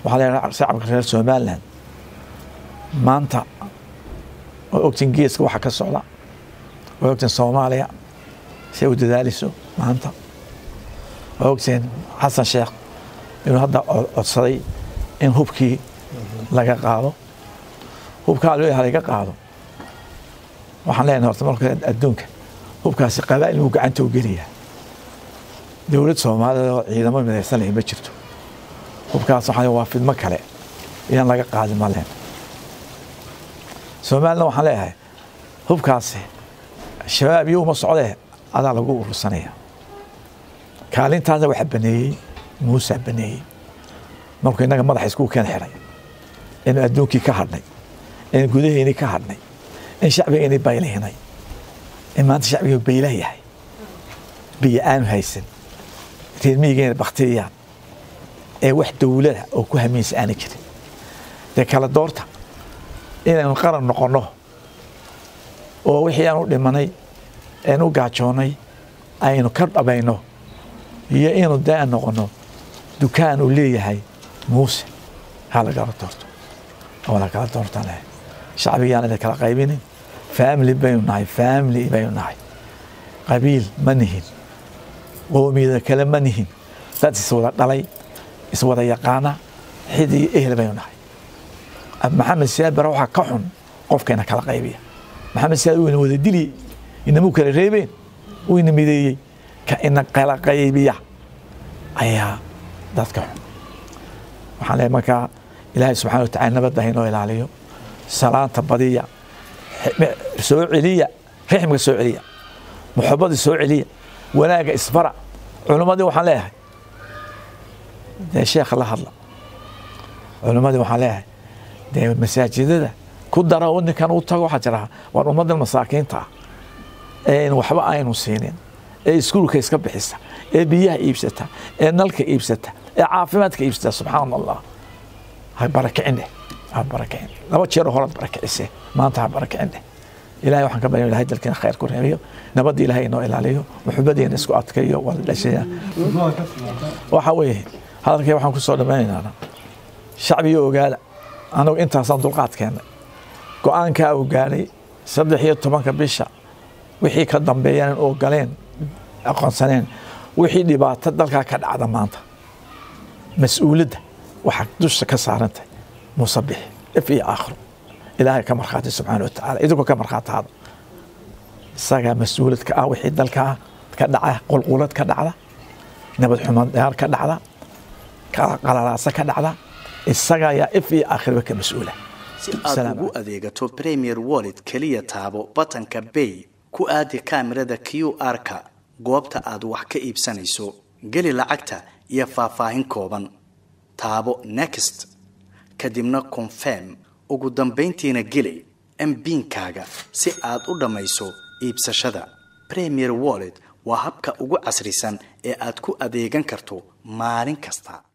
waxaa leeyahay shacabka reer somaliland maanta waa ogtiin geeska waxa ka socda waa ogtiin soomaaliya si ay u dadaalayso maanta waa ogtiin xasan sheekh inuu hadda codsaday in hubkii laga qaado hubkaa leeyahay laga qaado waxaan leenahay horta marka adduunka hubkaasi qabaa'il buu gacanta u geliyaa dowlad soomaaliyeed oo ciidamo midaysan leh ma jirto hubkaas waxaa waa fidmo kale inaan laga qaadin ma leen soomaalina waxaan leeyahay hubkaasi shabaab iyo uma socdee adaa lagu urursanaya kaalintaasna waxa baneeyey muusa baneeyey markuu innaga madaxa isku keen xiray inu adduunkii ka hadhnay in gudaheennii ka hadhnay in shacbigeennii baylihinay in maanta shacbigii baylah yahay biyo aanu haysan reermiyigeena baktiriyaan ee wax dowlada oo ku hamiinsa aana jirin dee kala doorta inaynu qaran noqonno oo wixii aan u dhimanay een u gaajoonnay aynu ka dhabayno iyo inuu dee aan noqonno dukaan uu leeyahay muuse ha lagala doorto oo lagala doortaan leh shacbigiyaan ina kala qaybinin family baynu nahay family baynu nahay qabiil ma nihin qoomiyada kale ma nihin dad iswada dhalay iswada yaqaana xidi iyo ehel baynu nahay maxamed siyaad bare waxaa ka xun qofkeena kala qaybiya maxamed siyaad uu ina wada dili inamuu kala reebeen uu ina mideeyey ka ina kala qaybiya ayaa dadka xun waxaan leeyahay markaa ilaahay subxana wa tacala nabadda haynoo ilaaliyo salaanta badiya soo celiya rixmka soo celiya muxabadii soo celiya wanaagga isbara culimmadii waxaan leeyahay dee sheekha la hadla culimmadii waxaan leeyahay dee masaajidada ku dara oo ninkan u tago waxaa jira waan ummaddan masaakiinta ah ee waxba aynu siinin ee iskuulka iska bixisa ee biyaha iibsata ee nalka iibsata ee caafimaadka iibsata subxaan allah ha barakicin dheh ha barakicin laba jeer horaad barakicisee maanta ha barakicin dheh ilahay waxaan ka barya ilahay dalkeena khayr ku reebiyo nabadda ilahay inoo ilaaliyo muxubadeena isku adkayo waa la dhashaya waxa weeye hadalkay waxaan ku soo dhammaynaynaa shacbiga ogaada anagu intaasaan dulqaad keennay go-aankaa uu gaadhay saddex iyo tobanka bisha wixii ka dambeeyaan ogoleen aqoonsaneen wixii dhibaato dalkaa ka dhacda maanta mas-uuladda waxaa dusha ka saarantahay musabix if iyo aakhiro ilaahay ka markhaati subxaana wa tacaala idinkoo ka markhaataada isagaa mas-uulad ka ah wixii dalkaa ka dhaca qulqulad ka dhacda nabad xumad dheer ka dhacda qalalaasa ka dhacda isaga ayaa if iyo aakhirba ka mas-uula si aad ugu adeegato premier wallet keliya taabo batanka bay ku aadi kaamirada q r-ka goobta aad wax ka iibsanayso geli lacagta iyo faahfaahin kooban taabo next kadibna confirm ugu dambayntiina geli mbiinkaaga si aad u dhammayso iibsashada premier wallet waa habka ugu casrisan ee aad ku adeegan karto maalin kasta